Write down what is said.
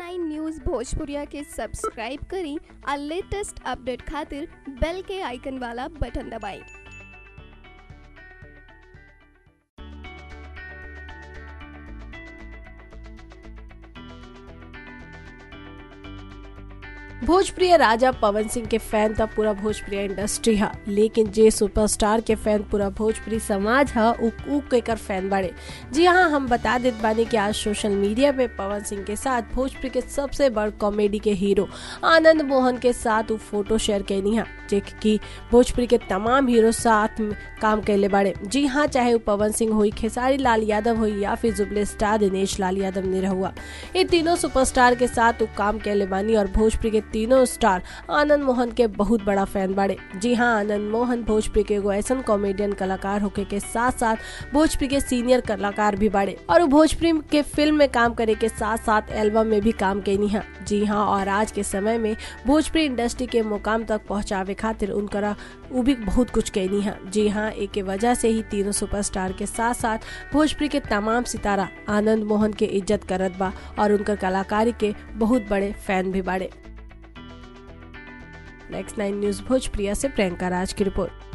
nine news भोजपुरिया के subscribe करी और लेटेस्ट अपडेट खातिर बेल के आइकन वाला बटन दबाएं भोजप्रिय राजा पवन सिंह के फैन था पूरा भोजप्रिय इंडस्ट्री हा लेकिन जे सुपरस्टार के फैन पूरा भोजपुरी समाज हा उ उ केकर फैन बड़े जी हाँ हम बता देत बानी कि आज सोशल मीडिया पे पवन सिंह के साथ भोजपुरी के सबसे बड़ कॉमेडी के हीरो आनंद मोहन के साथ उ फोटो शेयर कैनी हा जे कि भोजपुरी के तमाम हीरो साथ में काम कैले बाड़े जी हाँ चाहे वो पवन सिंह हुई खेसारी लाल यादव हुई या फिर जुबले स्टार दिनेश लाल यादव निरहुआ ये तीनों सुपरस्टार के साथ वो काम कैले बानी और भोजपुरी के तीनों स्टार आनंद मोहन के बहुत बड़ा फैन बाड़े जी हाँ आनंद मोहन भोजपुरी के एगो ऐसा कॉमेडियन कलाकार होके के साथ साथ भोजपुरी के सीनियर कलाकार भी बाड़े और वो भोजपुरी के फिल्म में काम करे के साथ साथ एल्बम में भी काम कैनी है जी हाँ और आज के समय में भोजपुरी इंडस्ट्री के मुकाम तक पहुंचावे खातिर उनकरा वो भी बहुत कुछ कैनी है जी हाँ एक के वजह से ही तीनों सुपरस्टार के साथ साथ भोजपुरी के तमाम सितारा आनंद मोहन के इज्जत करत बा और उनकर कलाकारी के बहुत बड़े फैन भी बाड़े नेक्स्ट नाइन न्यूज भोजप्रिया से प्रियंका राज की रिपोर्ट